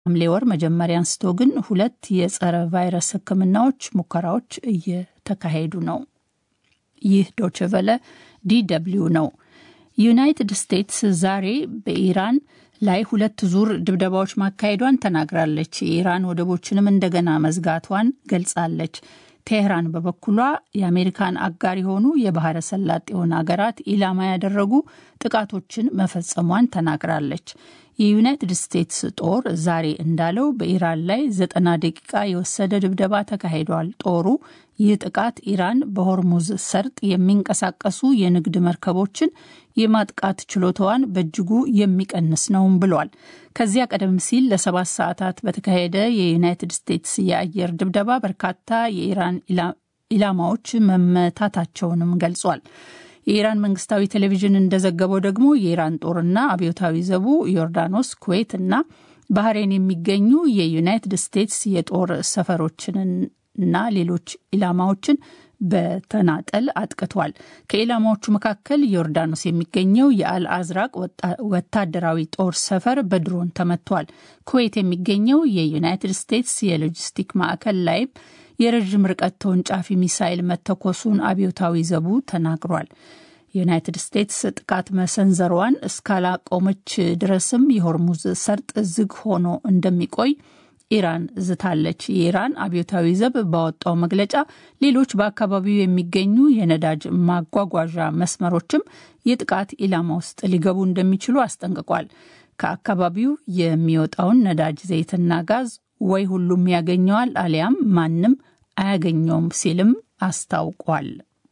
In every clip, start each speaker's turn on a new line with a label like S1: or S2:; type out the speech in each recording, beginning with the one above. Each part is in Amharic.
S1: ሐምሌ ወር መጀመሪያ አንስቶ ግን ሁለት የጸረ ቫይረስ ሕክምናዎች ሙከራዎች እየተካሄዱ ነው። ይህ ዶችቨለ ዲደብሊው ነው። ዩናይትድ ስቴትስ ዛሬ በኢራን ላይ ሁለት ዙር ድብደባዎች ማካሄዷን ተናግራለች። የኢራን ወደቦችንም እንደገና መዝጋቷን ገልጻለች። ቴህራን በበኩሏ የአሜሪካን አጋር የሆኑ የባህረ ሰላጤውን ሀገራት ኢላማ ያደረጉ ጥቃቶችን መፈጸሟን ተናግራለች። የዩናይትድ ስቴትስ ጦር ዛሬ እንዳለው በኢራን ላይ ዘጠና ደቂቃ የወሰደ ድብደባ ተካሂዷል። ጦሩ ይህ ጥቃት ኢራን በሆርሙዝ ሰርጥ የሚንቀሳቀሱ የንግድ መርከቦችን የማጥቃት ችሎታዋን በእጅጉ የሚቀንስ ነውም ብሏል። ከዚያ ቀደም ሲል ለሰባት ሰዓታት በተካሄደ የዩናይትድ ስቴትስ የአየር ድብደባ በርካታ የኢራን ኢላማዎች መመታታቸውንም ገልጿል። የኢራን መንግስታዊ ቴሌቪዥን እንደዘገበው ደግሞ የኢራን ጦርና አብዮታዊ ዘቡ ዮርዳኖስ፣ ኩዌት እና ባህሬን የሚገኙ የዩናይትድ ስቴትስ የጦር ሰፈሮችንና ሌሎች ኢላማዎችን በተናጠል አጥቅቷል። ከኢላማዎቹ መካከል ዮርዳኖስ የሚገኘው የአልአዝራቅ ወታደራዊ ጦር ሰፈር በድሮን ተመቷል። ኩዌት የሚገኘው የዩናይትድ ስቴትስ የሎጂስቲክ ማዕከል ላይም የረዥም ርቀት ተወንጫፊ ሚሳይል መተኮሱን አብዮታዊ ዘቡ ተናግሯል። ዩናይትድ ስቴትስ ጥቃት መሰንዘሯን እስካላቆመች ድረስም የሆርሙዝ ሰርጥ ዝግ ሆኖ እንደሚቆይ ኢራን ዝታለች። የኢራን አብዮታዊ ዘብ ባወጣው መግለጫ ሌሎች በአካባቢው የሚገኙ የነዳጅ ማጓጓዣ መስመሮችም የጥቃት ኢላማ ውስጥ ሊገቡ እንደሚችሉ አስጠንቅቋል። ከአካባቢው የሚወጣውን ነዳጅ ዘይትና ጋዝ ወይ ሁሉም ያገኘዋል አሊያም ማንም አያገኘውም ሲልም አስታውቋል።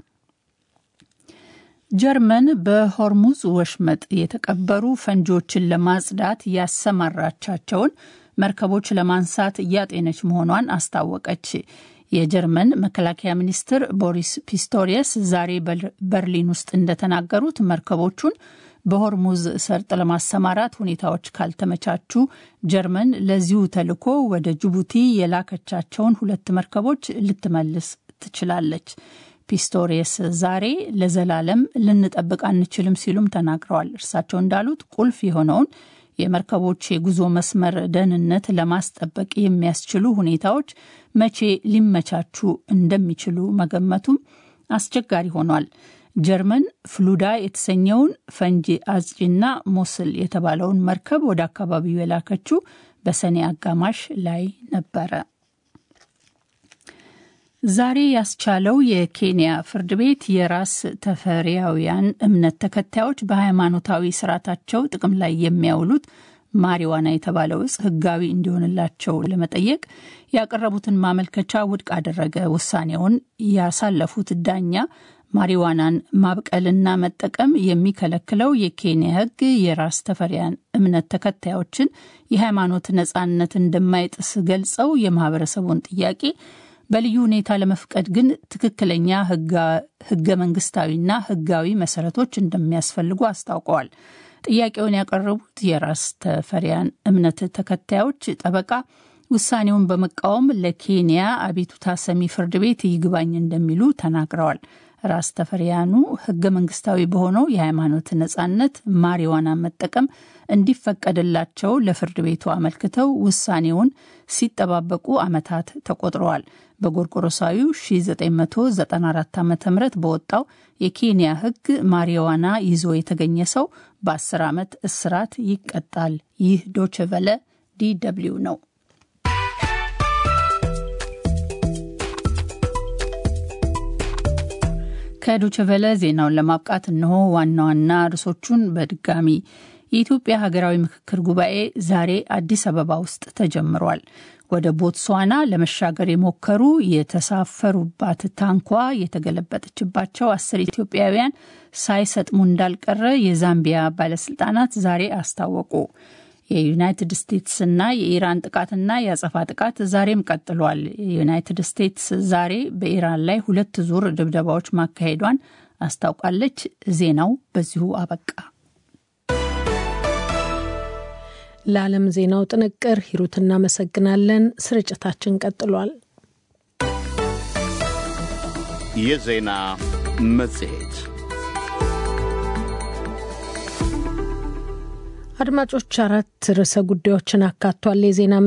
S1: ጀርመን በሆርሙዝ ወሽመጥ የተቀበሩ ፈንጂዎችን ለማጽዳት ያሰማራቻቸውን መርከቦች ለማንሳት እያጤነች መሆኗን አስታወቀች። የጀርመን መከላከያ ሚኒስትር ቦሪስ ፒስቶሪየስ ዛሬ በርሊን ውስጥ እንደተናገሩት መርከቦቹን በሆርሙዝ ሰርጥ ለማሰማራት ሁኔታዎች ካልተመቻቹ ጀርመን ለዚሁ ተልዕኮ ወደ ጅቡቲ የላከቻቸውን ሁለት መርከቦች ልትመልስ ትችላለች። ፒስቶሪየስ ዛሬ ለዘላለም ልንጠብቅ አንችልም ሲሉም ተናግረዋል። እርሳቸው እንዳሉት ቁልፍ የሆነውን የመርከቦች የጉዞ መስመር ደህንነት ለማስጠበቅ የሚያስችሉ ሁኔታዎች መቼ ሊመቻቹ እንደሚችሉ መገመቱም አስቸጋሪ ሆኗል። ጀርመን ፍሉዳ የተሰኘውን ፈንጂ አጽጪና ሞስል የተባለውን መርከብ ወደ አካባቢው የላከችው በሰኔ አጋማሽ ላይ ነበረ። ዛሬ ያስቻለው የኬንያ ፍርድ ቤት የራስ ተፈሪያውያን እምነት ተከታዮች በሃይማኖታዊ ስርዓታቸው ጥቅም ላይ የሚያውሉት ማሪዋና የተባለው እጽ ሕጋዊ እንዲሆንላቸው ለመጠየቅ ያቀረቡትን ማመልከቻ ውድቅ አደረገ። ውሳኔውን ያሳለፉት ዳኛ ማሪዋናን ማብቀልና መጠቀም የሚከለክለው የኬንያ ሕግ የራስ ተፈሪያን እምነት ተከታዮችን የሃይማኖት ነጻነት እንደማይጥስ ገልጸው የማህበረሰቡን ጥያቄ በልዩ ሁኔታ ለመፍቀድ ግን ትክክለኛ ህገ መንግስታዊና ህጋዊ መሰረቶች እንደሚያስፈልጉ አስታውቀዋል። ጥያቄውን ያቀረቡት የራስ ተፈሪያን እምነት ተከታዮች ጠበቃ ውሳኔውን በመቃወም ለኬንያ አቤቱታ ሰሚ ፍርድ ቤት ይግባኝ እንደሚሉ ተናግረዋል። ራስ ተፈሪያኑ ህገ መንግስታዊ በሆነው የሃይማኖት ነጻነት ማሪዋና መጠቀም እንዲፈቀድላቸው ለፍርድ ቤቱ አመልክተው ውሳኔውን ሲጠባበቁ ዓመታት ተቆጥረዋል። በጎርጎሮሳዊው 1994 ዓ ም በወጣው የኬንያ ህግ ማሪዋና ይዞ የተገኘ ሰው በ10 ዓመት እስራት ይቀጣል። ይህ ዶችቨለ ዲ ደብልዩ ነው። ከዶችቨለ ዜናውን ለማብቃት እነሆ ዋና ዋና ርዕሶቹን በድጋሚ የኢትዮጵያ ሀገራዊ ምክክር ጉባኤ ዛሬ አዲስ አበባ ውስጥ ተጀምሯል። ወደ ቦትስዋና ለመሻገር የሞከሩ የተሳፈሩባት ታንኳ የተገለበጠችባቸው አስር ኢትዮጵያውያን ሳይሰጥሙ እንዳልቀረ የዛምቢያ ባለስልጣናት ዛሬ አስታወቁ። የዩናይትድ ስቴትስና የኢራን ጥቃትና የአጸፋ ጥቃት ዛሬም ቀጥሏል። የዩናይትድ ስቴትስ ዛሬ በኢራን ላይ ሁለት ዙር ድብደባዎች ማካሄዷን አስታውቃለች። ዜናው በዚሁ አበቃ።
S2: ለዓለም ዜናው ጥንቅር ሂሩት እናመሰግናለን። ስርጭታችን ቀጥሏል።
S3: የዜና መጽሔት
S2: አድማጮች አራት ርዕሰ ጉዳዮችን አካቷል የዜና